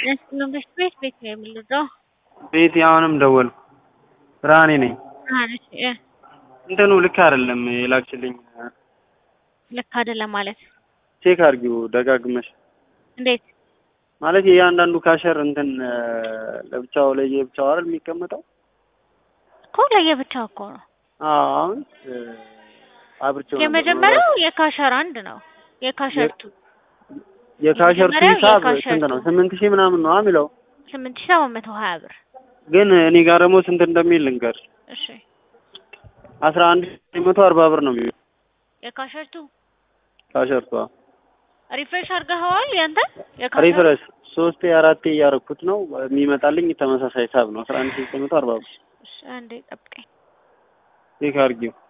መንግስት ቤት ቤት ነው የምንለው። ቤት አሁንም ደወልኩ። ብርሃኔ ነኝ። ብርሃነች እ እንትኑ ልክ አይደለም የላክችልኝ። ልክ አይደለም ማለት ቼክ አድርጊው ደጋግመሽ። እንዴት? ማለት የእያንዳንዱ ካሸር እንትን ለብቻው ለየብቻው አይደል የሚቀመጠው? እኮ ለየብቻው እኮ ነው። አዎ አሁን አብርቼው ነበር። የመጀመሪያው የካሸር አንድ ነው። የካሸር ቱ የካሸርቱ የመጀመሪያው ሂሳብ የካሸርቱ። ስንት ነው? ስምንት ሺህ ምናምን ነው የሚለው ስምንት ሺህ ሰባት መቶ ሀያ ብር። ግን እኔ ጋር ደግሞ ስንት እንደሚል ልንገር እሺ አስራ አንድ ሺህ መቶ አርባ ብር ነው የሚለው የካሸር ቱ ካሸርቷ ሪፍሬሽ አድርገኸዋል? ያንተ የካሸር ሪፍረስ ሶስቴ አራቴ እያረኩት ነው የሚመጣልኝ ተመሳሳይ ሂሳብ ነው አስራ አንድ ሺህ ዘጠኝ መቶ አርባ ብር እሺ አንዴ ጠብቀኝ። ቼክ አድርጊው